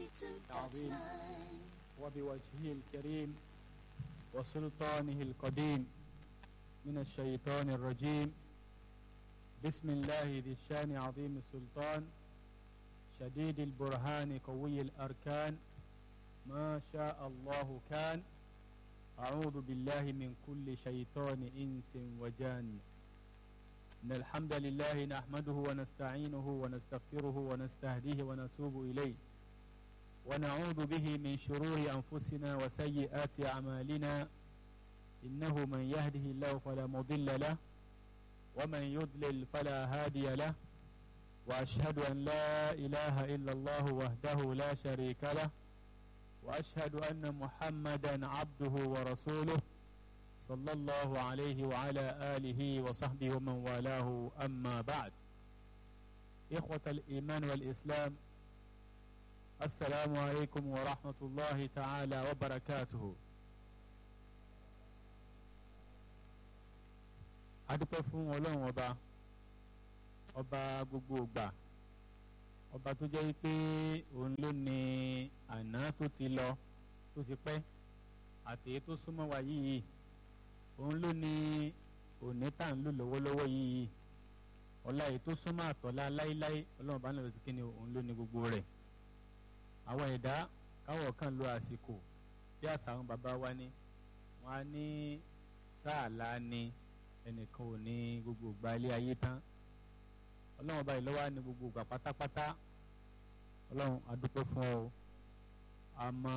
العظيم وبوجهه الكريم وسلطانه القديم من الشيطان الرجيم بسم الله ذي الشان عظيم السلطان شديد البرهان قوي الأركان ما شاء الله كان أعوذ بالله من كل شيطان إنس وجان إن الحمد لله نحمده ونستعينه ونستغفره ونستهديه ونتوب إليه ونعوذ به من شرور أنفسنا وسيئات أعمالنا إنه من يهده الله فلا مضل له ومن يضلل فلا هادي له وأشهد أن لا إله إلا الله وحده لا شريك له وأشهد أن محمدا عبده ورسوله صلى الله عليه وعلى آله وصحبه ومن والاه أما بعد إخوة الإيمان والإسلام السلام عليكم ورحمة الله تعالى وبركاته adúpẹ́ fún ọlọ́run ọba ọba gbogbo ògbà ọba tó jẹ́ pé òun ló ní àná tó ti lọ tó ti pẹ́ àti èyí tó súnmọ́ wa yìí òun ló ní òní tá à ń lò lọ́wọ́lọ́wọ́ yìí ọ̀la èyí tó súnmọ́ àtọ̀lá láíláí ọlọ́run bá ń lọ sí kíni òun ló ní gbogbo rẹ̀ àwọn ẹ̀dá káwọ̀ kan lo àsìkò bí àṣà àwọn bàbá wa ní wọn á ní sáàlá ni ẹnìkan ò ní gbogbo ìgbà ilé ayé tán ọlọ́run ọba ìlọ́wọ́ ní gbogbo ìgbà pátápátá ọlọ́run adúpẹ́ fún ọ àmọ́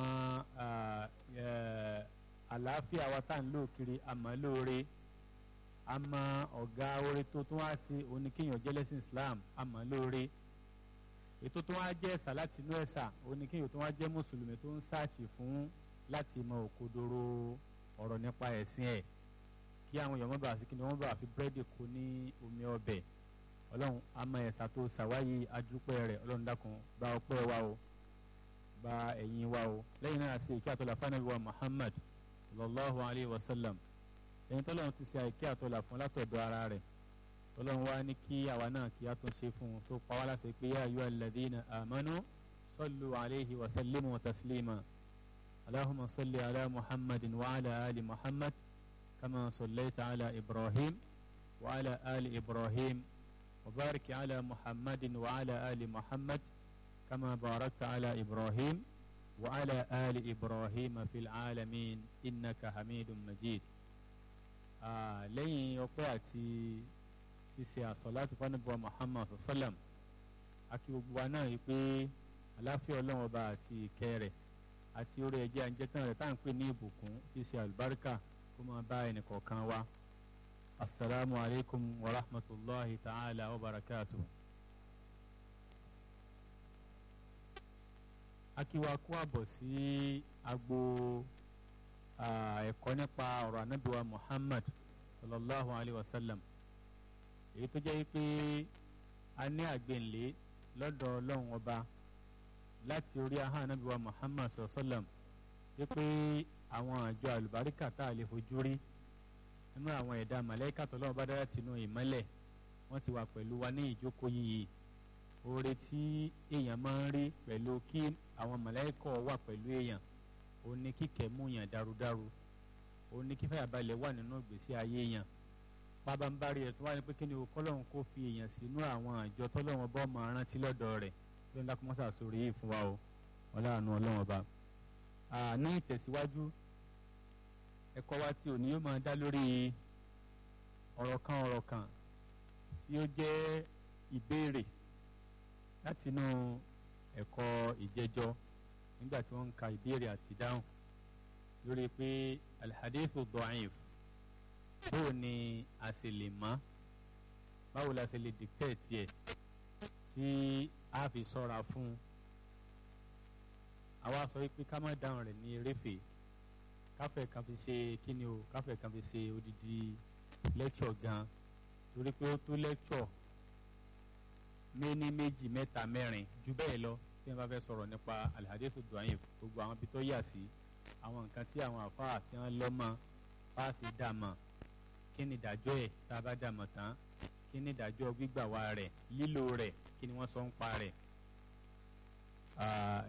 àlàáfíà wa tá à ń lò kiri àmọ́ lóore àmọ́ ọ̀gá oore tó tún wá sí oníkéèyàn jẹ́lẹ́sìn Islam àmọ́ lóore ètò tó wá jẹ́ ẹ̀sà láti inú ẹ̀sà oníkéèyàn tó wá jẹ́ mùsùlùmí tó ń sáàṣì fún láti mọ òkodoro ọ̀rọ̀ nípa ẹ̀sìn ẹ̀ kí àwọn èèyàn mọ́bàá sí kí ni wọ́n bá fi búrẹ́dì kó ní omi ọbẹ̀ ọlọ́run àmọ́ ẹ̀sà tó ṣàwáyé adúpẹ́ rẹ̀ ọlọ́run dákun gba ọpẹ́ wa o gba ẹ̀yìn wa o lẹ́yìn náà ṣe ìkí àtọ́lá fanabi wa Muhammad sallallahu alayhi wa sallam ẹ̀yin tọ́lọ́run ti ṣe àìkí àtọ́lá fún látọ̀dọ̀ ara rẹ̀ ọlọ́run wá ní kí àwa náà kí á tún ṣe fún un tó pa wá láti pé yá ayọ́ alladhina amanu sallu alayhi wa sallimu taslima allahumma salli ala muhammadin wa ala ali muhammad kama sallaita ala ibrahim wa ala ali ibrahim wa barik ala muhammadin wa ala ali muhammad kama barakta ala ibrahim wa ala ali ibrahim fil alamin innaka hamidun majid lẹ́yìn ọpẹ́ àti ṣíṣe àsọ̀láti fánàbọ̀ Muhammad sallam akí gbogbo wa náà wípé aláfíà ọlọ́run ọba àti ìkẹ́ rẹ̀ àti orí ẹ̀jẹ̀ àǹjẹ́tàn rẹ̀ tá à ń pè ní ìbùkún ṣíṣe àlùbáríkà kó máa bá ẹnìkọ̀ọ̀kan wa asalaamu alaykum wa rahmatulahi ta'ala wa barakatu. akí wa kú àbọ̀ sí agbo ẹ̀kọ́ nípa ọ̀rọ̀ anábìwa Muhammad sallallahu alayhi wa sallam èyí tó jẹ́ pé a ní àgbẹ̀nlé lọ́dọ̀ ọlọ́run ọba láti orí ahọ́n anábìwa Muhammad sallam wípé àwọn àjọ àlùbáríkà tá a lè fojú rí nínú àwọn ẹ̀dá màlẹ́kà tọ́lọ́run bá dára tinú ìmọ́lẹ̀ wọ́n ti wà pẹ̀lú wa ní ìjókòó yìí oore tí èèyàn máa ń rí pẹ̀lú kí àwọn màlẹ́kà wà pẹ̀lú èèyàn òun ni kíkẹ́ mú yàn dárudáru òun ni kífẹ́ àbálẹ̀ wà nínú ìgbésí ayé yàn pabambari ẹ̀ tó wá ní pé kí ni o kọ́lọ́run kó fi èèyàn sínú àwọn àjọ tọ́lọ́run bọ́ máa rántí lọ́dọ̀ rẹ̀ bí wọ́n dákú mọ́sà sórí yìí fún wa o ọlọ́run ọlọ́run ọba. ní ìtẹ̀síwájú ẹ̀kọ́ wa tí òní yóò máa dá lórí ọ̀rọ̀ kan ọ̀rọ̀ kan tí ó jẹ́ ìbéèrè látinú ẹ̀kọ́ ìjẹjọ́ nígbà tí wọ́n ń ka ìbéèrè àti ìdáhùn lórí pé alhadithu da'if báwo ni a ṣe lè mọ̀ báwo la ṣe lè dictate ẹ̀ tí a fi sọ́ra fún un àwa sọ pé ká má dáhùn rẹ̀ ní eréfèé káfẹ́ kan fi ṣe kíni o káfẹ́ kan fi ṣe odidi lecture gan torí pé ó tó lecture méní méjì mẹ́ta mẹ́rin jù bẹ́ẹ̀ lọ tí wọ́n bá fẹ́ sọ̀rọ̀ nípa alhadithu da'if gbogbo àwọn ibi tó yà sí àwọn nǹkan tí àwọn àfáà tí wọ́n lọ́mọ fáàsì dàmọ̀ kí ni ìdájọ́ ẹ̀ tá a bá dàmọ̀ tán kí ni ìdájọ́ gbígbà wá rẹ̀ lílò rẹ̀ kí ni wọ́n sọ ń pa rẹ̀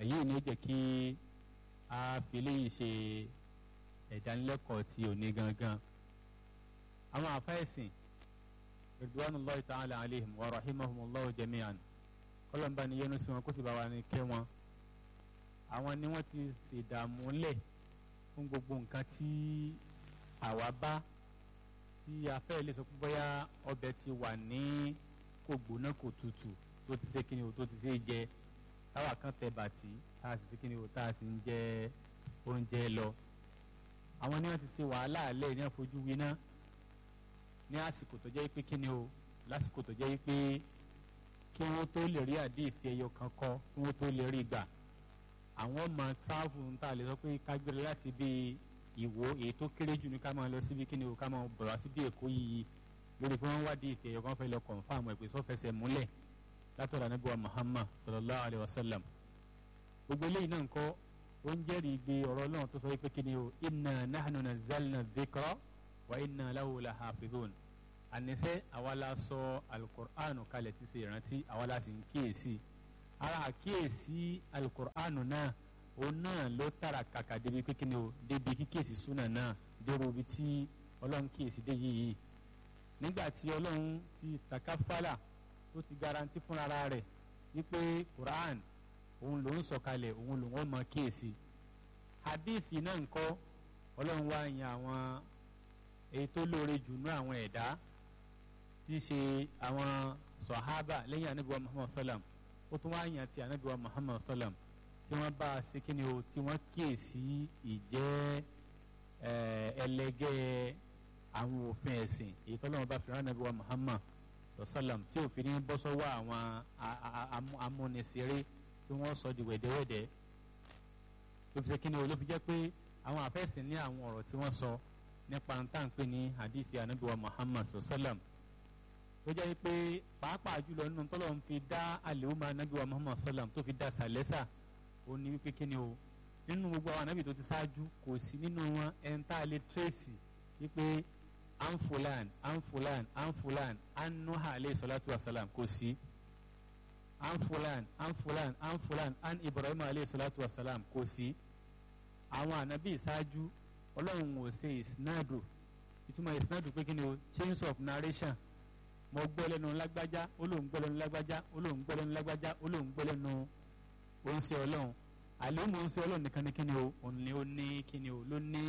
èyí ni ó jẹ́ kí a fi léyìí ṣe ìdánilẹ́kọ̀ọ́ ti òní gangan àwọn àfẹ́sìn ridwanullahi ta'ala alayhim wa rahimahumullahu jami'an kọlọmba ni yẹnu sí wọn kó sì bá wa ní kẹ́ wọn àwọn ni wọ́n ti ṣèdààmú lẹ̀ fún gbogbo nǹkan tí àwa bá tí a fẹ́ lè sọ pé bóyá ọbẹ̀ ti wà ní kò gbóná kò tutù tó ti ṣe kíni o tó ti ṣe jẹ táwa kan tẹ bàtí tá a sì ṣe kíni o tá a sì ń jẹ oúnjẹ lọ àwọn ni wọ́n ti ṣe wàhálà alẹ́ ní àfojú winá ní àsìkò tó jẹ́ pé kíni o lásìkò tó jẹ́ pé kí wọ́n tó lè rí àdéhìsí ẹyọ kan kọ kí wọ́n tó lè rí gbà àwọn ọmọ tíráfù ń tà lè sọ pé kágbére láti bí ìwò èyí tó kéré jù ní ká máa lọ síbi kíni o ká máa bọ̀ wá síbi èkó yìí lórí pé wọ́n wá àdéhìsí ẹyọ kan fẹ́ lọ kọ̀ǹfàmù ẹ̀ pé sọ fẹsẹ̀ múlẹ̀ látọ̀dọ̀ Ànábì wa Muhammad sallallahu alayhi wa sallam gbogbo eléyìí náà ń kọ́ ó ń jẹ́rìí gbé ọ̀rọ̀ náà tó sọ pé kíni o inna nahnu nazzalna dhikra wa inna lahu lahafidhun ànisẹ́ àwa la sọ alukur'anu kalẹ̀ ti ṣe ìrántí àwa la sì ń kíyèsí ara àkíyèsí alukur'anu náà òun náà ló tara kàkà débi kékeré o débi kíkíyèsí súnà náà dérò ibi tí ọlọ́run kíyèsí dé yìí nígbà tí ọlọ́run ti takafala tó ti garanti fúnra rẹ̀ wípé quran òun ló ń sọ kalẹ̀ òun ló ń mọ kíyèsí hadithi náà ń kọ́ ọlọ́run wá yan àwọn èyí tó lóore jù nú àwọn ẹ̀dá tí í ṣe àwọn sọ̀hábà lẹ́yìn anábìwá muhammad sallam ó tún wáá yàn ti anábìwá muhammad sallam tí wọ́n bá a ṣe kí ni o tí wọ́n kíyèsí ìjẹ́ ẹlẹgẹ́ àwọn òfin ẹ̀sìn èyí tó lọ́wọ́ bá fi rán anábìwá muhammad sallam tí òfin ní bọ́ sọ́wọ́ àwọn amúnisẹ́rẹ́ tí wọ́n sọ di wẹ̀dẹ́wẹ̀dẹ́ ló fi ṣe kí ni o ló fi jẹ́ pé àwọn àfẹ́sìn ní àwọn ọ̀rọ̀ tí wọ́n sọ nípa ntànpé ní hadithi anabiwa muhammad sallam tó jẹ́ pé pàápàá jùlọ nínú tọ́lọ̀ ń fi dá àlèhùnmá anabiwa muhammad sallam tó fi dá sàlẹ́sà ó ní wípé kíni o nínú gbogbo àwọn anabi tó ti ṣáájú kò sí nínú wọn ẹ̀ńtà lè tírèsì wípé anfulan anfulan anfulan anuha aleyhi salatu wa salam kò sí anfulan anfulan anfulan an ibrahim aleyhi salatu wa salam kò sí àwọn anabi ṣáájú ọlọ́run ò ṣe ìsinádù ìtumọ̀ ìsinádù pé kí ni o change of narration mo gbọ́ lẹ́nu lágbájá ó lóun gbọ́ lẹ́nu lágbájá ó lóun gbọ́ lẹ́nu lágbájá ó lóun gbọ́ lẹ́nu oúnṣẹ́ ọlọ́run àlẹ́mú oúnṣẹ́ ọlọ́run nìkan ni kí ni o òun ni ó ní kí ni o ló ní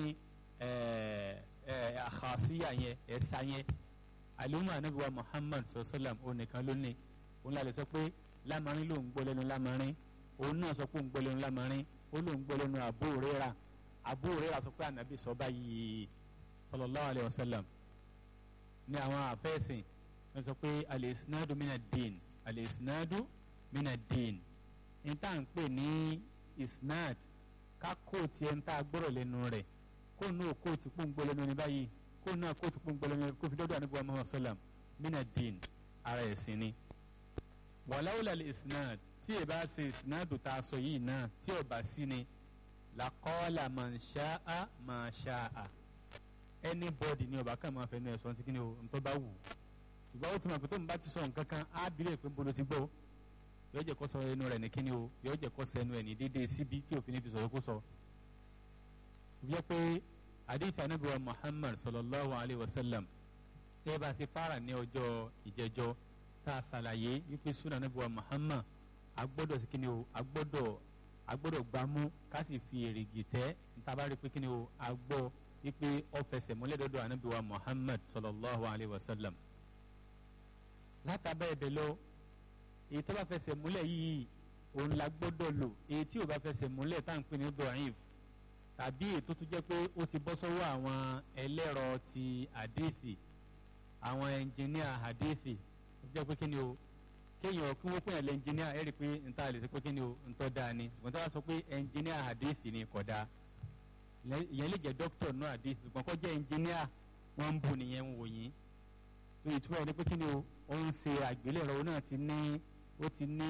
àkàṣíyà yẹn ẹ̀sà yẹn àlẹ́mú anábìwá Muhammad sallam òun nìkan ló ní òun lálẹ́ sọ pé lámarin lóun gbọ́ lẹ́nu lámarin òun náà sọ pé òun gbọ́ lẹ́nu lámarin ó lóun gbọ́ lẹ́nu Abu Hurairah Abu Hurairah sọ pé ànábì sọ báyìí sallallahu alayhi wa sallam ní àwọn àfẹ́sìn wọ́n sọ pé al-isnadu mina din al-isnadu mina din níta ń pè ní isnad ká kóòtù ẹ̀ ń tá a gbọ́rọ̀ lẹ́nu rẹ̀ kó nù kóòtù pọ̀ ń gbọ́ lẹ́nu ní báyìí kó nù kóòtù pọ̀ ń gbọ́ lẹ́nu kó fi dọ́dọ̀ ànábì Muhammad sallam mina din ara ẹ̀sìn ni wàláwùlà al-isnad tí ì bá ṣe isnadu tá a sọ yìí náà tí ò bá sí ni lakọ́ọ̀là man ṣáá man ṣáá anybody ni ọba kan máa fẹ́ nu ẹ̀sọ́ tí kí ni o ntọ́ bá wù ṣùgbọ́n ó ti mọ̀ pé tó ń bá ti sọ nǹkan kan á bílẹ̀ pé bolo ti gbọ́ yóò jẹ́ kó sọ ẹnu rẹ̀ ní kí ni o yóò jẹ́ kó sọ ẹnu ẹ̀ ní déédéé síbi tí òfin fi sọ̀rọ̀ kó sọ. ìyẹn pé hadith anabi wa muhammad sallallahu alayhi wa sallam ṣé ẹ bá ṣe fara ní ọjọ́ ìjẹjọ́ tá a ṣàlàyé wípé sunan anabi wa muhammad agbọ́dọ̀ sí kí ni o agbọ́dọ̀ agbọ́dọ̀ gbámú ká sì fi èrìgì tẹ́ ntabari pé kíni o agbọ́ wípé ó fẹsẹ̀ múlẹ̀ dọ́dọ̀ ànábì wa muhammad sallallahu alayhi wa sallam. látàbẹ́ ẹ̀bẹ̀ lọ èyí tó bá fẹsẹ̀ múlẹ̀ yìí òun la gbọ́dọ̀ lò èyí tí ò bá fẹsẹ̀ múlẹ̀ tá à ń pè ní dọ̀yìnf tàbí èyí tó tún jẹ́ pé ó ti bọ́ sọ́wọ́ àwọn ẹlẹ́rọ ti àdéhìsì àwọn ẹnjìníà àdéhìsì ó jẹ́ pé kíni o kéèyàn kí wọ́n pè é lẹ́ńjìníà ẹ̀rí pé nta lè sọ pé kí ni o ntọ́ da ni ṣùgbọ́n tí wọ́n sọ pé ẹnjìníà àdéhìsì ni kò da ìyẹn lè jẹ́ dókítà náà àdéhìsì ṣùgbọ́n kọ́ jẹ́ ẹnjìníà wọ́n ń bù nìyẹn wò yín tó ìtumọ̀ ẹni pé kí ni o ó ń ṣe àgbélẹ̀rọ náà ti ní ó ti ní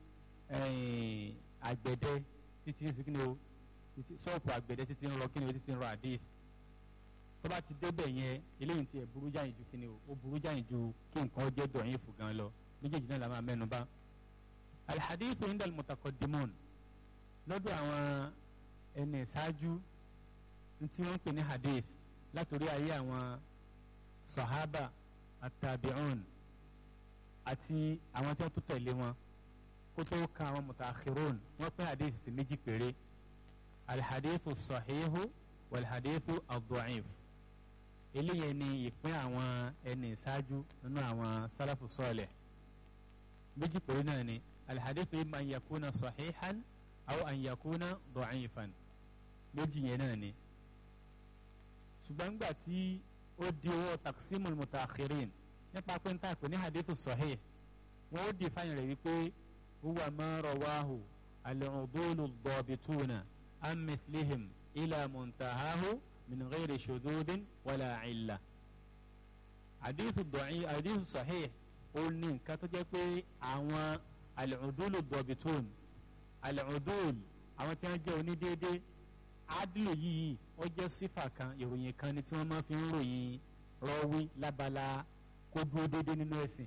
àgbẹ̀dẹ títí ní kí ni o ṣọ́ọ̀pù àgbẹ̀dẹ títí ń rọ kí ni o títí ń rọ àdéhìsì tó bá ti débẹ̀ yẹn eléyìí ti ẹ̀ burú jáyìn ju kí ni o ó burú jáyìn ju kí nǹkan jẹ́ dọ̀yìn fún gan lọ méjèèjì náà la máa mẹ́nu bà alhadithu inda almutakadimun lọ́dọ̀ àwọn ẹni ìṣáájú tí wọ́n ń pè ní hadith látòrí ayé àwọn sahaba atabi'un àti àwọn tí wọ́n tó tẹ̀lé wọn kó tó ka àwọn mutaakhirun wọ́n pín hadith sí méjì péré alhadithu sahihu walhadithu ad-da'if eléyẹn ni ìpín àwọn ẹni ìṣáájú nínú àwọn sálàfù sọ́ọ̀lẹ̀ méjì péré náà ni alhadithu imma an yakuna sahihan aw an yakuna da'ifan méjì yẹn náà ni ṣùgbọ́n gbà tí ó di owó taqsimul mutaakhirin nípa pé n ta pè ní hadithu sahih wọn ó di fáyìn rẹ̀ wípé huwa ma rawahu al-udulu ad-dabituna an mithlihim ila muntahahu min ghairi shududin wala illa hadithu dọ̀yìn hadithu sahih ó ní nǹkan tó jẹ́ pé àwọn al-udulu ad-dabitun al-udul àwọn tí wọ́n jẹ́ onídéédé adìlò yìí ó jẹ́ sífà kan ìròyìn kan ni tí wọ́n máa fi ń ròyìn rọ́wí lábala kó dúró déédéé nínú ẹ̀sìn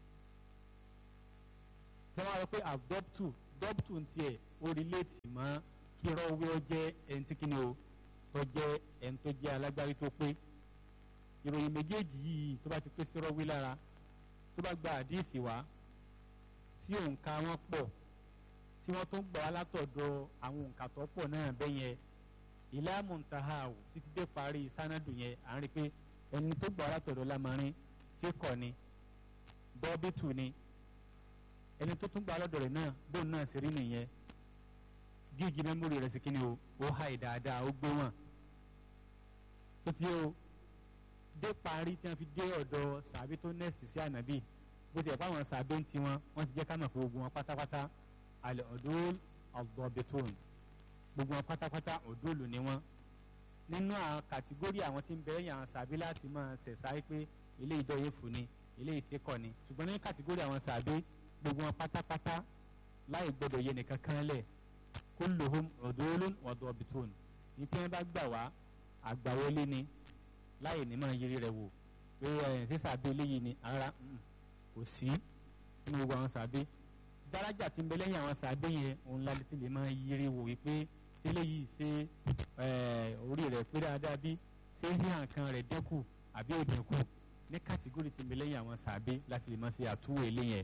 tí wọ́n á rọ pé àdọ́pùtù dọ́pùtù ń tiẹ̀ ó rìlẹ́tì mọ́ kí rọ́wí ó jẹ́ ẹni tí kìíní o tó jẹ́ ẹni tó jẹ́ alágbárí tó pé ìròyìn méjèèjì yìí tó bá ti pé sí rọ́wí lára tó bá gba àdíìsì wá tí òǹkà wọn pọ̀ tí wọ́n tó ń gbà wá látọ̀dọ̀ àwọn òǹkà tó pọ̀ náà bẹ́yẹn ìlà muntahaw títí dé parí sanadu yẹn à ń rí i pé ẹni tó gbà látọ̀dọ̀ lamarin ṣékọ̀ ni bọ́bítù ni ẹni tó tún gbà lọ́dọ̀ rẹ̀ náà bóun náà sì rí nìyẹn gígì mẹ́mórì rẹ̀ sì kí ni o ó ha ìdáadáa ó gbé wọn. tó ti o dé parí tí wọ́n fi dé ọ̀dọ̀ sàbí tó nẹ́ẹ̀sì sí ànábì bó ti ẹ̀ fáwọn sàbí ń tiwọn wọ́n ti jẹ́ ká mọ̀ fún ogun wọn pátápátá alẹ́ ọ̀dọ́ ọ̀gbọ̀bẹ̀tòn gbogbo wọn pátápátá òdòlù ni wọn nínú àwọn kàtígórì àwọn tí ń bẹ̀rẹ̀ yàn sàbí láti máa ṣẹ̀ṣá pé ilé ìdọ́yẹ fún ni ilé ìṣekọ̀ ni ṣùgbọ́n ní kàtígórì àwọn sàbí gbogbo wọn pátápátá láì gbọdọ̀ yẹ nìkan kan lẹ̀ kulluhum udulun wa dabitun ní tí wọ́n bá gbà wá àgbàwọlé ni láì ní máa yiri rẹ̀ wò pé ẹ̀ ṣé sàbí eléyìí ni ara kò sí nínú gbogbo àwọn sàbí daraja tí ń bẹ lẹ́yìn àwọn sàbẹ yẹn òun la ti lè máa yiri wò wípé sílẹ̀ yìí ṣe orí rẹ̀ pé dáadáa bí ṣé híhàn kan rẹ̀ dẹ́kù àbí ò dẹ́kù ní kàtígórì tí ń bẹ lẹ́yìn àwọn sàbẹ láti lè máa ṣe àtúwò ilé yẹn.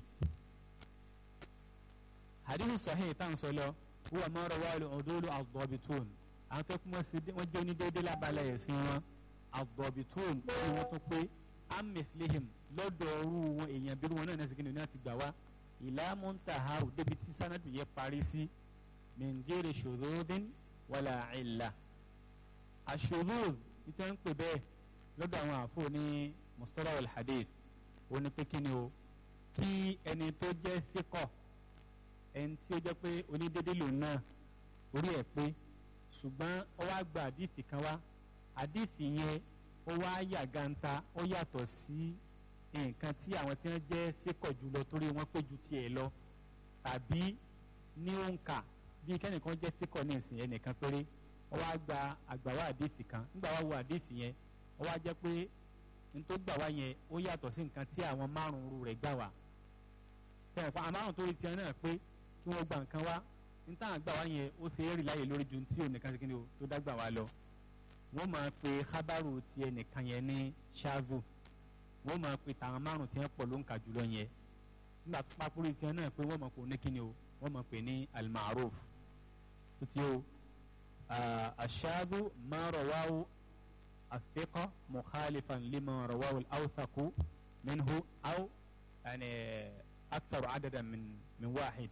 hadithu sahih tá à ń sọ lọ huwa ma rawahu al-udulu ad-dabitun àwọn tó kún wọ́n jẹ́ onídéédé lábala ẹ̀sìn wọn ad-dabitun tí wọ́n tún pé amẹ́sílẹ̀hìm lọ́dọ̀ ọ̀rú wọn èèyàn bí wọn náà ní ẹ̀sìn kìnìún náà ti gbà wá ìlà muntahahu débi tí sanadu yẹ parí sí min ghairi shududin wala illa ashudud ìtẹ́ ń pè bẹ́ẹ̀ lọ́dọ̀ àwọn àfọ ní mustalah al-hadith ó ní pé kí ni o kí ẹni tó jẹ́ síkọ̀ ẹni tí ó jẹ́ pé onídéédé lòun náà orí ẹ̀ pé ṣùgbọ́n ó wá gba àdìsí kan wá àdìsí yẹn ó wá yà ganta ó yàtọ̀ sí nǹkan tí àwọn tí wọ́n jẹ́ sékọ̀ jùlọ torí wọ́n pé ju tiẹ̀ lọ tàbí ní òǹkà bí kẹ́nìkan jẹ́ sékọ̀ ní ìsìn ẹnìkan péré ó wá gba àgbàwá àdéhìsì kan nígbà wá wo àdéhìsì yẹn ó wá jẹ́ pé n tó gbà wá yẹn ó yàtọ̀ sí nǹkan tí àwọn márùn-ún rẹ̀ gbà wá sẹ́yìn fún àmárùn tó rí tiẹ̀ náà pé kí wọ́n gba nǹkan wá n táwọn gbà wá yẹn ó ṣe é rí láyè lórí ju tí ònìkan ṣe kí ni o tó dágbà wá lọ wọ́n máa pe kábàrò tiẹ̀ nìkan yẹn ní ṣáàzù wọ́n máa pe tàwọn márùn tí wọ́n pọ̀ ló ń kà jùlọ yẹn nígbà tó pápórí tiẹ̀ náà pé wọ́n máa pè ní kíni o wọ́n máa pè ní almaruf tó ti o aṣáájú máa rọwáwó àfikọ́ mukhalifan lima rọwáwó awsaku minhu aw yani akthar adadan min min wahid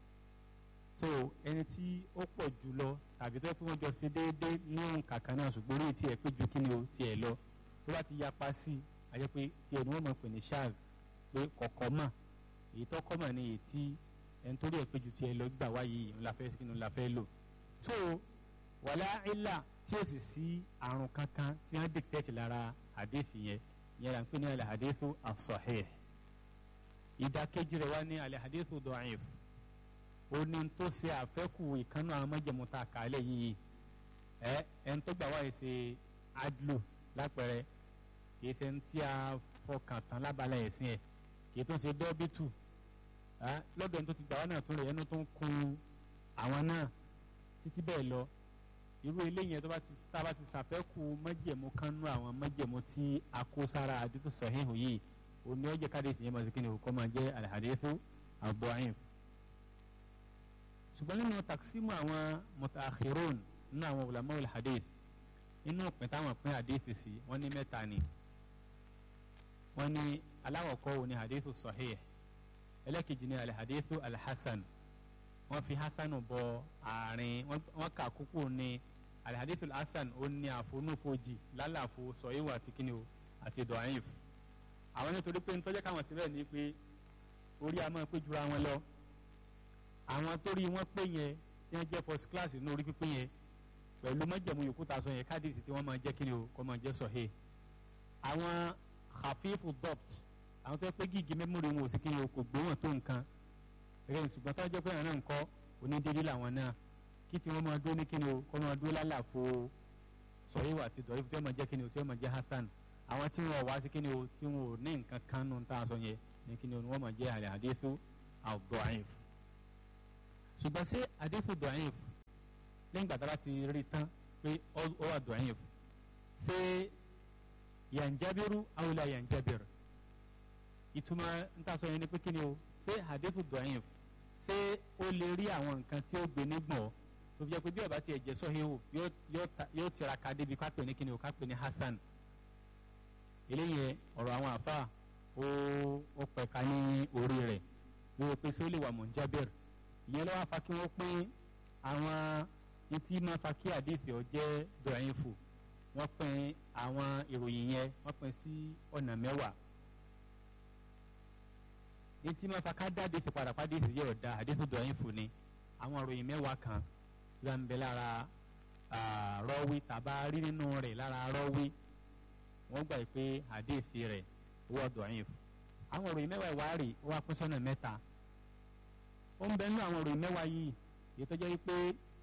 so ẹni tí ó pọ̀ jùlọ tàbí tó yẹ kí wọ́n jọ ṣe déédéé ní òǹkà kan náà ṣùgbọ́n orí tiẹ̀ pé ju kíni o tiẹ̀ lọ tó bá ti yapa sí i àjẹ́ pé tiẹ̀ ni wọ́n mọ̀ pé ní ṣáàz pé kọ̀kọ́ mà èyí tó kọ́ mà ní èyí tí ẹni tó rí ẹ̀ pé ju tiẹ̀ lọ gbà wáyé yìí ńlá fẹ́ sínú ńlá fẹ́ lò. so wàlá ilà tí ó sì sí àrùn kankan tí wọ́n dìtẹ́tì lára àdéhìí yẹn yẹn là ń pè ní alẹ́ àdéhìí as-sahih ìdákejì rẹ̀ wá ní alẹ́ àdéhìí da'if ó ní tó ṣe àfẹ́kù ìkànnì àwọn mọ́jẹ̀múta kàálẹ̀ yìí ẹ ẹni tó gbà wáyé ṣe adlu lápẹẹrẹ kì í ṣe ń tí a fọkàn tán lábala ẹ̀sìn ẹ̀ kì í tún ṣe dọ́bítù lọ́dọ̀ ẹni tó ti gbà wá náà tún rẹ̀ ẹnu tó ń kun àwọn náà títí bẹ́ẹ̀ lọ irú eléyìí tó bá ti tá a bá ti ṣàfẹ́kù májẹ̀mú kan nú àwọn májẹ̀mú tí a kó sára àdìtú sọ̀híhù yìí òní ọjọ́ káde ìfìyẹn máa ṣe kí ni kó máa jẹ́ al-hadithu ad-da'if. ṣùgbọ́n nínú taksimu àwọn mutaakhirun nínú àwọn ulama al-hadith inú òpin táwọn pín hadith sí wọ́n ní mẹ́ta ni wọ́n ní aláwọ̀kọ́ wo ni hadithu sahih ẹlẹ́kejì ni al-hadithu al-hasan wọ́n fi hasanu bọ àárín wọ́n kà kúkú ní al-hadithu al-hasan ó ní àfonúfojì lálàfo sọ̀yìnwó àti kíni o àti dọ̀ọ́yìnf àwọn nítorí pé nítorí káwọn síbẹ̀ ni pé orí a máa pé jura wọn lọ àwọn tó rí wọn pé yẹn tí wọ́n jẹ́ first class ní orí pípé yẹn pẹ̀lú mọ́jẹ̀mú yòókù tá a sọ yẹn kádìsì tí wọ́n máa jẹ́ kíni o kọ́ máa jẹ́ sọ̀hẹ́ àwọn hafifu dopt àwọn tó yẹ pé gígì mẹ́mórì wọn ò sí kíni o kò gbé wọn tó nǹkan rẹ̀ ṣùgbọ́n tó jẹ́ pé àwọn náà ń kọ́ onídéédé làwọn náà kí tí wọ́n máa dúró ní kíni o kọ́ máa dúró lálàfo sọ̀hẹ́ àti dọ̀rí tí wọ́n máa jẹ́ kíni o tí wọ́n máa jẹ́ hasan àwọn tí wọn wá sí kíni o tí wọn ò ní nǹkan kan nù tá a sọ yẹn ní kíni o ni wọ́n máa jẹ́ àlẹ́ àdéfù ad-da'if ṣùgbọ́n sí àdéfù da'if lẹ́yìn gbàtà láti rí tán pé ó wà da'if ṣé yanjabiru aw la yanjabir ìtumọ̀ ń tà sọ yẹn ni pé kíni o ṣé àdéfù da'if ṣé ó lè rí àwọn nǹkan tí ó gbé nígbọ̀n tó fi jẹ́ pé bí ó bá tiẹ̀ jẹ́ sọ́híhù yóò tiraka débi ká pè ní kíni o ká pè ní hasan eléyìí ọ̀rọ̀ àwọn àfa ó ó pẹ̀ka ní orí rẹ̀ wíwọ pé sólè wà munjabir ìyẹn lọ́wọ́ afa kí wọ́n pín àwọn etí máa fa kí àdéhìí ọ jẹ́ dọ̀yìnfù wọ́n pín àwọn ìròyìn yẹn wọ́n pín sí ọ̀nà mẹ́wàá etí máa fa ká dá àdéhìí padà pàdéhìí yẹ ọ̀dà àdéhìí dọ̀yìnfù ni àwọn ìròyìn mẹ́wàá kan ló ń bẹ lára rọ́wí tàbá rí nínú rẹ̀ lára rọ́wí wọ́n gbà pé àdéhìí rẹ̀ wọ́n dọ̀yìnfù àwọn ìròyìn mẹ́wàá ìwárì wọ́n pín sọ́nà mẹ́ta ó ń bẹ nínú àwọn ìròyìn mẹ́wàá yìí èyí tó jẹ́ wípé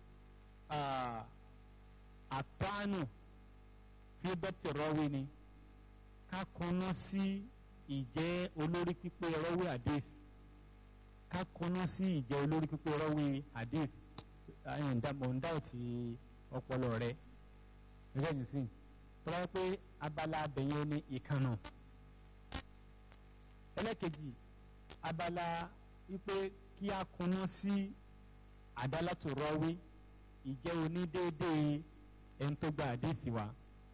àtọ́nù fi dọ́pítì rọ́wé ni ká kọ́nà sí ìjẹ́ olórí pípé rọ́wé hadith ká kọ́nà sí ìjẹ́ olórí pípé rọ́wé hadith mọ̀ndá ti ọpọlọ rẹ gẹ́gẹ́ ní sìn tó bá yẹ pé abala abẹ̀yẹn ní ìkànnà ẹlẹ́kejì abala wípé kí a kọ́nà sí àdálàtò rọ́wé ìjẹ́ onídéédéé ẹni tó gba àdéhìsì wa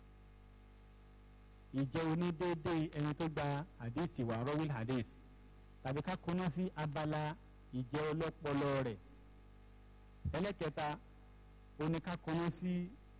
ìjẹ́ onídéédéé ẹni tó gba àdéhìsì wa rọ́wìl hadith tàbí ká kúnná sí abala ìjẹ́ ọlọ́pọlọ rẹ̀ ẹlẹ́kẹta oní ká kúnná sí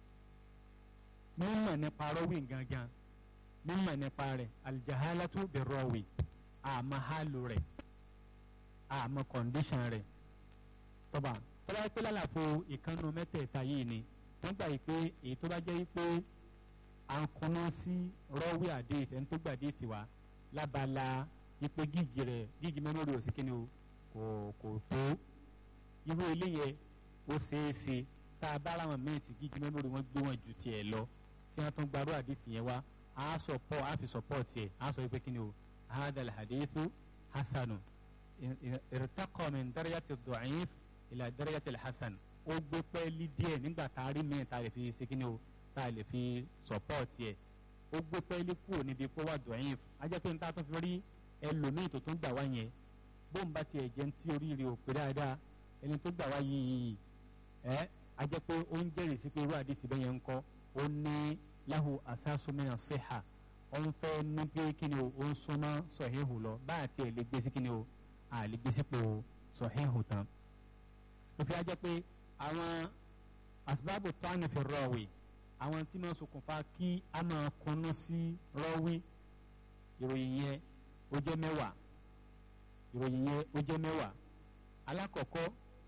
mímọ̀ nípa rọ́wìn gangan mímọ̀ nípa rẹ̀ aljahalatu bi rọ́wì àmọ́ hálù rẹ̀ àmọ́ kọ̀ǹdíṣàn rẹ̀ tọ́ba tọ́ba yẹ pé lálàfo ìkànnù mẹ́tẹ̀ẹ̀ta yìí ni wọ́n gbà yìí pé èyí tó bá jẹ́ yìí pé à ń kọ́nà sí rọ́wé àdéhìí ẹni tó gbà déhìí wá lábala yìí pé gígì rẹ̀ gígì mẹ́mórì ò sí kíni o kò kò tó irú eléyẹ ó ṣeé ṣe tá a bá láwọn mẹ́ẹ̀tì gígì mẹ́mórì wọn gbé wọn ju tiẹ̀ lọ tí wọ́n tún gbarú àdéhìí yẹn wá á sọpọ̀ á fi sọpọ̀ tiẹ̀ á sọ pé kíni o hadal hadithu hasanu irtaqa min darajati ad-da'if ila darajati al-hasan ó gbé pẹ́ẹ́lí díẹ̀ nígbà tá a rí mi tá a lè fi ṣe kíni o tá a lè fi sọ̀pọ́ọ̀tì ẹ̀ ó gbé pẹ́ẹ́lí kúrò níbi pé wà dọ̀yìn ajẹ́ pé níta tó fi rí ẹlòmíì tó tún gbà wá yẹn bóun bá tiẹ̀ jẹ́ tí oríire ò pé dáadáa ẹni tó gbà wá yìí ẹ́ ajẹ́ pé ó ń jẹ́rìí sí pé irú àdìsí bẹ́ẹ̀ yẹn ń kọ́ ó ní lahu asásùmẹ́yà sèhà ó ń fẹ́ ní pé kíni o ó ń súnmọ́ sọ̀híhù lọ báyà tiẹ̀ lè gbé sí kíni o à lè gbé sípò sọ̀híhù tán tó fi ajẹ́ pé àwọn asibábù tọ́ni fi rọ̀wì àwọn tí máa ṣokùnfà kí a máa kọ́nú sí rọ́wí ìròyìn yẹn ó jẹ́ mẹ́wàá ìròyìn yẹn ó jẹ́ mẹ́wàá alákọ̀ọ́kọ́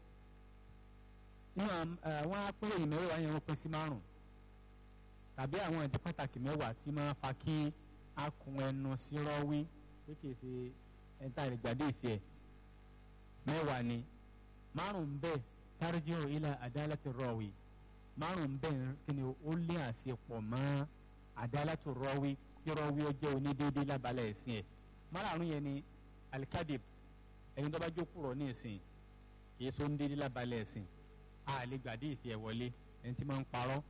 nínú àwọn apẹ́rẹ́yìn mẹ́wàá yẹn wọ́n pín sí márùn tàbí àwọn ìdí pàtàkì mẹ́wàá tí máa fa kí a kun ẹnu sí rọ́wí pé kìí ṣe ẹ̀ńtà ìgbàdé ìfẹ́ mẹ́wàá ni márùn bẹ́ẹ̀ tarji'u ila adalati rawi márùn bẹ́ẹ̀ kíni ó lé àṣepọ̀ mọ́ adalati rawi kí rawi ó jẹ́ onídéédé lábalẹ̀ ẹ̀sìn ẹ̀ márùn yẹn ni alikadib ẹni tó bá jókòó rọ̀ ní ìsìn kìí so ń déédé lábalẹ̀ ẹ̀sìn a lè gbàdé ìsì ẹ̀ wọlé ẹni tí máa ń parọ́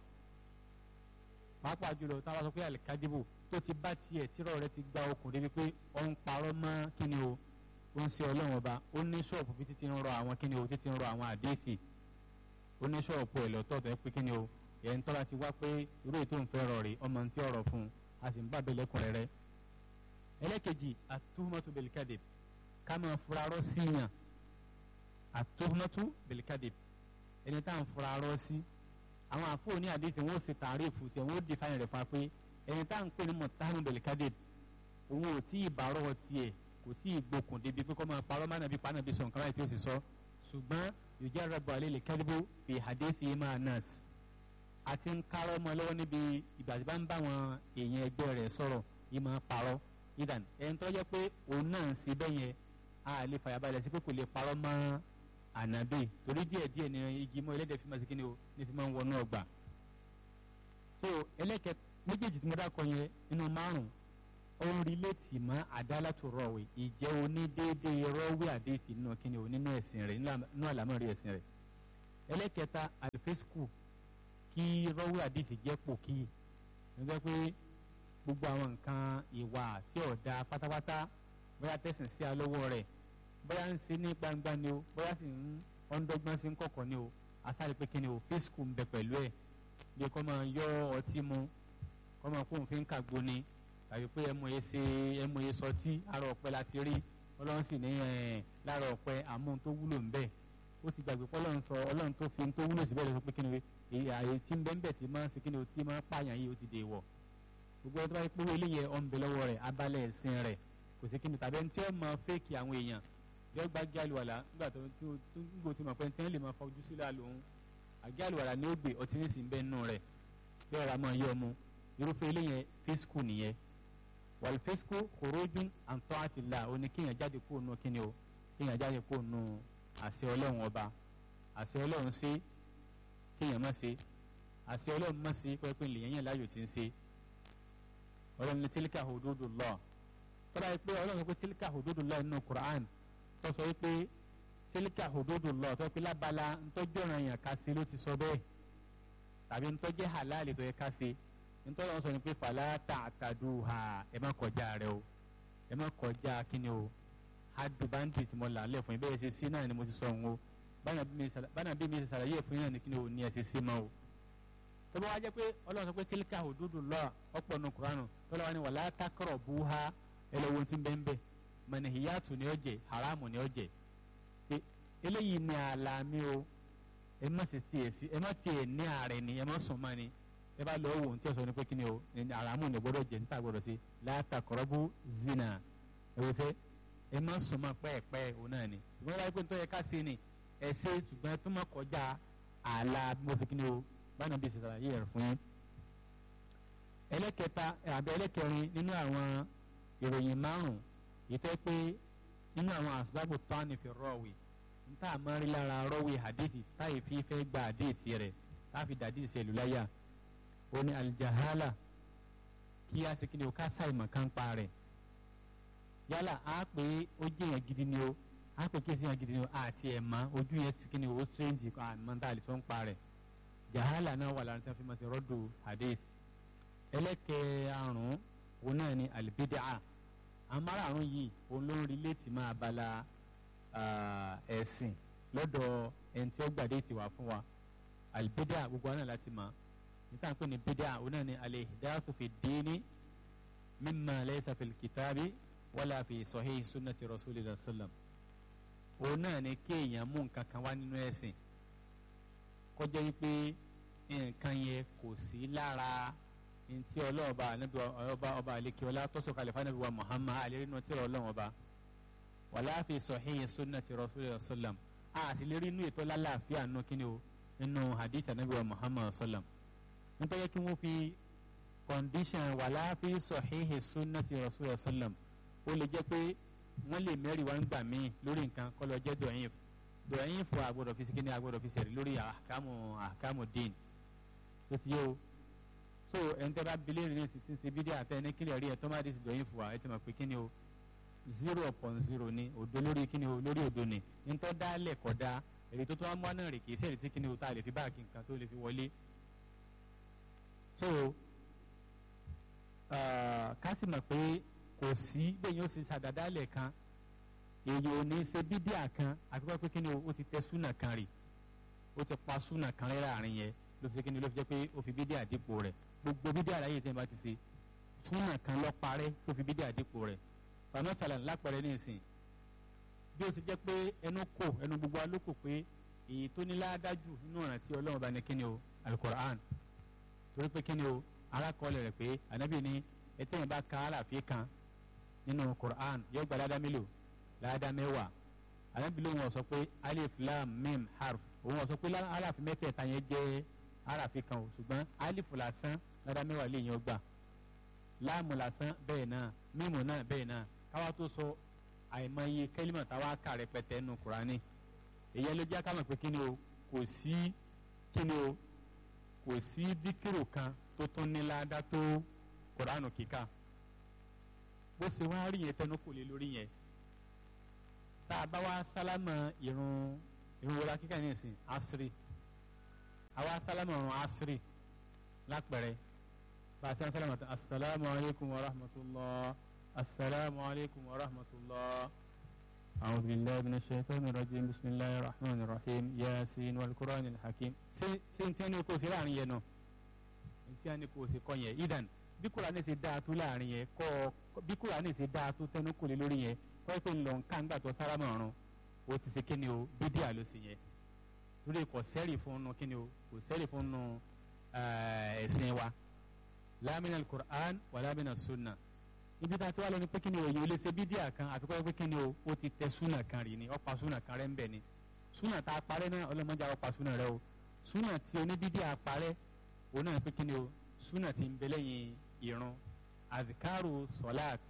pàápàá jùlọ táwa sọ pé alikadibu tó ti bá tiẹ̀ tírọ̀ rẹ ti gba okùn débi pé ó ń parọ́ mọ́ kíni o ó ń ṣe ọlọ́run ọba ó ní ṣọ́ọ̀pù bí títí ń rọ àwọn kíni o títí ń rọ àwọn àdéhìsì ó ní ṣọ́ọ̀pù ẹ̀ lọ́tọ̀ tó ẹ pé kíni o ẹ̀ ń tọ́ra ti wá pé irú ètò ìfẹ́ rọ̀ rè ọmọ tí ọ̀rọ̀ fún un a sì ń bá abẹ́lẹ̀ kùnrin rẹ. ẹlẹ́kejì àtúhùmọ́tò bẹ̀lìkadì ká máa furarọ́ síyàn àtúhùmọ́tò bẹ̀lìkadì ẹni tá à ń furarọ́ sí àwọn àfọ ní àdéhìsì wọn ó ṣe tààrífù tí wọn ó di fáyìn rẹ̀ fún wa pé ẹni tá à ń pè ní mọ̀tàmù bẹ̀lìkadì òun ò tí ì bàárọ̀ tiẹ̀ kò tí ì gbókùn débi pé kọ́ máa parọ́ mánà bí paná bí sọ nǹkan láì tí ó sì sọ ṣùgbọ́n yòjá rẹ̀bọ̀ alẹ́ lè kẹ́díbó fi hadithi máa nas àti ń kárọ́ mọ́ lọ́wọ́ níbi ìgbà tí bá ń bá àwọn èèyàn ẹgbẹ́ rẹ̀ sọ̀rọ̀ yìí máa parọ́ idan ẹni tó jẹ́ pé òun náà ń ṣe bẹ́ẹ̀ yẹn a lè fàyàbalẹ̀ sí pé kò lè parọ́ mọ́ ànábì torí díẹ̀ díẹ̀ ni igi mọ́ ẹlẹ́dẹ̀ fi máa ṣe kí ni o ní fi máa ń wọnú ọgbà so ẹlẹ́kẹ̀ méjèèjì tí mo dákọ yẹn nínú márùn-ún òun rìlẹ́tì mọ́ àdálàtò rọ̀wé ìjẹ́ onídéédéé rọ́wé àdéhìí nínú kíni o nínú ẹ̀sìn rẹ̀ nínú àlámọ̀rí ẹ̀sìn rẹ̀ ẹlẹ́kẹta àlùfẹ́sùkù kí rọ́wé àdéhìí jẹ́ pò kí nígbà pé gbogbo àwọn nǹkan ìwà tí ò da pátápátá bóyá tẹ̀sìn sí alówó rẹ̀ bóyá ń ṣe ní gbangba ni o bóyá sì ń ọ̀ndọ́gbọ́n sí ń kọ̀kọ̀ ni o asáré pé kíni o fẹ́sùkù ń bẹ pẹ̀lú ẹ̀ bí kò máa yọ ọtí mu kò máa kó òfin kàgbo ni tàbí pé ẹmu yẹn ṣe ẹmu yẹn sọtí àrò ọ̀pẹ láti rí ọlọ́run sì ní lára ọ̀pẹ àmú tó wúlò ń bẹ ó ti gbàgbé pé ọlọ́run sọ ọlọ́run tó fi tó wúlò síbẹ̀ lọ pé kí ni ààyè tí ń bẹ ń bẹ tí máa ń ṣe kí ni o tí máa ń pààyàn yìí ó ti dè wọ̀ gbogbo ọdún báyìí pé eléyẹ ọ̀nbẹ lọ́wọ́ rẹ̀ abalẹ̀ ẹ̀sìn rẹ̀ kò sí kí ni tàbí ẹni tí ó máa fẹ́ẹ̀kì àwọn èèyàn bí ó gbá gé àlùwàlà nígbà tó ń gbò tí mo pẹ́ tí wọ́n lè máa fojú sílẹ̀ àlòun àgé àlùwàlà ní ó gbé ọtí ní sì ń bẹ́ nù rẹ̀ bí ọ̀rọ̀ àmọ́ yọ ọmú irúfẹ́ eléyẹ fíṣkù nìyẹn wàlfẹ́síkò kòrójú àǹtọ́ àti là ó ní kéèyàn jáde kó nu kíni o kéèyàn jáde kó nu àṣẹ ọlọ́run ọba àṣẹ ọlọ́run ṣe kéèyàn má ṣe àṣẹ ọlọ́run má ṣe pẹ́pẹ́ lèyàn yàn láàyò tí ń ṣe ọlọ́run ní tílíkà hududu lọ tọ́lá yìí pé ọlọ́run pé tílíkà hududu lọ nínú Qur'an tó sọ pé tílíkà hududu lọ tó pé lábala ntọ́jú ọ̀ràn yàn ká ṣe ló ti sọ bẹ́ẹ̀ tàbí ntọ́jú halali tó yẹ ká ṣe nítorí wọn sọ ni pé fàlà tààtàdù ha ẹ má kọjá rẹ o ẹ má kọjá kíni o hadu bandi tí mo là lẹ fún yín bẹ́ẹ̀ ṣe sí náà ni mo ti sọ òun o bánà bí mi ṣe ṣàlàyé fún yín náà ni kíni o ní ẹ ṣe sí mọ́ o. tó bá wá jẹ́ pé ọlọ́run sọ pé tílíkà òdúdú lọ ọ̀pọ̀ nù kuranu tó lọ́wọ́ ni wàlá takọ̀rọ̀ bú ha ẹ lọ wo ti ń bẹ́ẹ̀ bẹ́ẹ̀ mọ̀nìhìyàtù ni ó jẹ haramu ni ó jẹ eléyìí ni àlàmì o ẹ má ṣe tiẹ̀ sí ẹ má tiẹ̀ ní ààrẹ ni ẹ má sùn mọ́ ni ẹ bá lọ wò ní tí o sọ ní pé kí ni o ní aramu ní gbọ́dọ̀ jẹ níta gbọ́dọ̀ sí látàkọrọbù zina ẹ wò sẹ ẹ má sọmọ pẹ́ẹ́pẹ́ o náà ni ṣùgbọ́n wáyé pé nítorí ká sí ni ẹ ṣe ṣùgbọ́n tó má kọjá ààlà mo sì kí ni o báyìí bí ṣèṣàlà yìí rẹ fún yín. ẹlẹ́kẹta àbẹ ẹlẹ́kẹrin nínú àwọn ìròyìn márùn ìtẹ́ pé nínú àwọn àṣìbágbò tán fi rọ̀wì níta àmọ́rí lára rọ̀wì hadithi táyì fi fẹ́ gba hadithi rẹ̀ táfi dàdí ìṣẹ̀lú láyà ó ní aljahala kí a sì kíni o ká sáì mọ̀ ká ń pa rẹ̀ yálà á pé ó jẹ́ yẹn gidi ni o á pé kí èsì yẹn gidi ni o àti ẹ̀ mọ́ ojú yẹn sì kíni o strange kan àmọ́ tá a lè sọ ń pa rẹ̀ jahala náà wà lára tí wọ́n fi máa ṣe rọ́dù hadith ẹlẹ́kẹ̀ẹ́rùn òun náà ni alibidaa amárààrún yìí òun ló ń rí létí máa bala ẹ̀sìn lọ́dọ̀ ẹni tí ó gbàdé ti wà fún wa alibidaa gbogbo àná láti máa níta pé ní bídíà òun náà ni al-ihdathu fi ddini mimma laysa fil kitabi wala fi sahih sunnati rasulillah sallam òun náà ni kéèyàn mú nǹkan kan wá nínú ẹ̀sìn kọjá wípé nǹkan yẹn kò sí lára ntí ọlọ́ọ̀ba anabi ọba ọba àlekè ọlá tọ́sọ̀ kàlífà anabi wa muhammad alẹ́rìnà tí ọlọ́wọ́n ọba wala fi sahih sunnati rasulillah sallam a sì lè rí inú ètò lálàáfíà nù kíni o nínú hadith anabi wa muhammad sallam nítorí kí wọ́n fi condition wàlá fi sahihi sunnati rasulillah sallam ó lè jẹ́ pé wọ́n lè mẹ́rin wá ń gbà míì lórí nǹkan kọ́ lọ jẹ́ dọ̀yìn dọ̀yìn fún agbọ́dọ̀ fi sikini agbọ́dọ̀ fi sẹ̀rí lórí àkàmù àkàmù dín tó ti yé o so ẹni tẹ́ bá bilé rìn sí ti ń ṣe bídí àtẹ ní kílẹ̀ rí ẹ tó má di sí dọ̀yìn fún wa ẹ ti mọ̀ pé kíni o zero upon zero ni òdo lórí kíni o lórí òdo ni ntọ́ dálẹ̀ kọ́ da èrè tó tó wá mú wá náà rè kì í sẹ́ẹ̀rì tí kíni o tá a lè fi báàkì nǹkan tó lè fi wọlé so ká sì mọ̀ pé kò sí bẹ́ẹ̀ yóò ṣe ṣàdádálẹ̀ kan èyí ò ní ṣe bídíà kan àti pé kíni o ó ti tẹ súnà kan rè ó ti pa súnà kan rẹ́ láàrin yẹn ló fi ṣe kíni ló fi jẹ́ pé ó fi bídíà dípò rẹ̀ gbogbo bídíà láyé tí wọ́n bá ti ṣe súnà kan lọ parẹ́ tó fi bídíà dípò rẹ̀ fàmọ́sàlà lápẹ̀rẹ̀ ní ìsìn bí ó ti jẹ́ pé ẹnu kò ẹnu gbogbo alókò pé èyí tó ní ládájú nínú ọ̀ràn tí ọlọ́run bá ní kíni o alukoran torí pé kíni o arákọọ́lẹ̀ rẹ̀ pé ànábì ní ẹtẹ́yìn bá ka aláàfin kan nínú koran yóò gba ládá mélòó ládá mẹ́wàá ànábì ló wọn sọ pé alif lam mim harf òun wọn sọ pé aláàfin mẹ́tẹ̀ẹ̀ta yẹn jẹ́ aráàfin kan o ṣùgbọ́n alif lásán ládá mẹ́wàá lè yẹn gbà láàmù lásán bẹ́ẹ̀ náà mímù náà bẹ́ẹ̀ náà káwá tó sọ àìmọye kẹ́límà táwa kà rẹpẹtẹ nù kúránì èyí ló jẹ́ ká mọ̀ pé kíni o kò sí kíni o kò sí díkìrò kan tó tún ní ládá tó kúránù kíkà bó ṣe wá rí yẹn tẹnu kò lè lórí yẹn tá a bá wá sálámà irun irun wọlá kíkà ní ìsìn asiri àwa sálámà irun asiri lápẹ̀rẹ̀ bá a ṣe ń sálámà tó asalaamualeykum wa rahmatulah. السلام عليكم ورحمة الله أعوذ بالله من الشيطان الرجيم بسم الله الرحمن الرحيم ياسين والقرآن الحكيم سنتين كو سي láàrin yẹn náà ntí a ní kò sí kọ́ yẹn idan bí Kùránì ṣe dáa tó láàrin yẹn kọ́ bí Kùránì ṣe dáa tó tẹnu kò lè lórí yẹn kọ́ pé ńlọ nǹkan gbà tó sára mọ̀ọ́rùn o ti ṣe kíni o bídíà ló sì yẹn lórí kò sẹ́rì fún nu kíni o kò sẹ́rì fún nu ẹ̀sìn wa la min al-Qur'an wa la min as-sunnah ibi tá a ti wá lọ ni pé kí ni òye olè ṣe bídíà kan àti pé kí ni o ó ti tẹ súnà kan rí ni ọ̀pá súnà kan rẹ̀ ń bẹ̀ ni súnà tá a parẹ́ náà ọlọ́mọdé àwọn ọ̀pá súnà rẹ o súnà tí oníbídíà parẹ́ òun náà pé kí ni o súnà ti ń bẹ lẹ́yìn ìrun azikaru sọláàt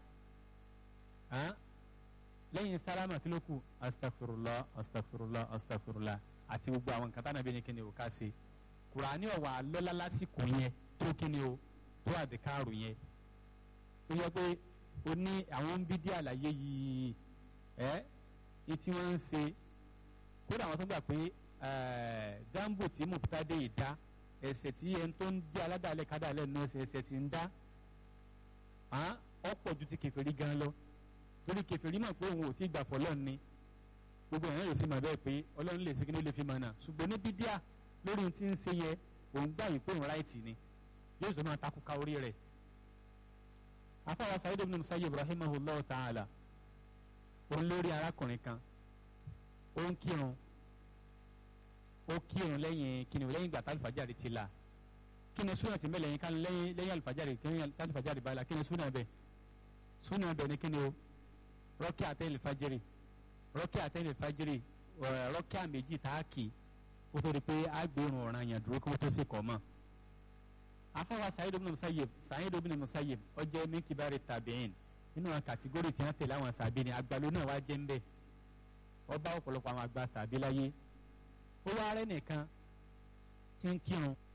lẹ́yìn sálámà kí ló kù astagfirullah astagfirullah astagfirullah àti gbogbo àwọn nǹkan tánàbí ni kí ni o ká ṣe kùránì ọ̀wà lọ́lá lásìkò yẹn tó kí ni o tó azikaru yẹn ó yẹ pé o ní àwọn ń bí dí àlàyé yìí ẹ ní tí wọ́n ń ṣe kódà àwọn tó gbà pé jambo tí mùtádé ìdá ẹsẹ̀ tí ẹni tó ń dí aládàálẹ̀ kádàálẹ̀ náà ṣe ẹsẹ̀ tí ń dá ọ̀pọ̀ ju ti kèfèrí gan lọ torí kèfèrí mọ̀ pé òun ò tí gbà fọlọ́ ni gbogbo èèyàn yóò sì mọ̀ bẹ́ẹ̀ pé ọlọ́run lè segin ló lè fi mọ̀ náà ṣùgbọ́n ní bídíà lórí ti ń ṣe yẹ òun gbà yìí pé òun ráìtì ni yóò sọ máa takú ka orí rẹ̀ afáwa Sa'id ibn Musayyib rahimahullah ta'ala òun lórí arákùnrin kan ó ń kírun ó kírun lẹ́yìn kíni lẹ́yìn ìgbà tálífàjáde ti là kíni súnà ti mẹ́lẹ̀ yín ká lẹ́yìn lẹ́yìn àlùfàjáde kíni tálífàjáde bá la kíni súnà bẹ̀ súnà bẹ̀ ni kíni o rọ́kì àtẹ́lẹ̀ fàjẹ́rì rọ́kì àtẹ́lẹ̀ fàjẹ́rì rọ́kì àméjì tààkì kó tó di pé àgbèrún ọ̀ràn yẹn dúró kó tó sì kọ́ mọ́ afawa Sa'id ibn Musayyib Sa'id ibn Musayyib ó jẹ́ min kibari tabi'in nínú àwọn kàtígórì tí wọ́n tẹ̀lé àwọn sàbí ni àgbàlú náà wá jẹ́ ń bẹ̀ ó bá ọ̀pọ̀lọpọ̀ àwọn àgbà sàbí láyé ó wá rẹ́ nìkan tí ń kírun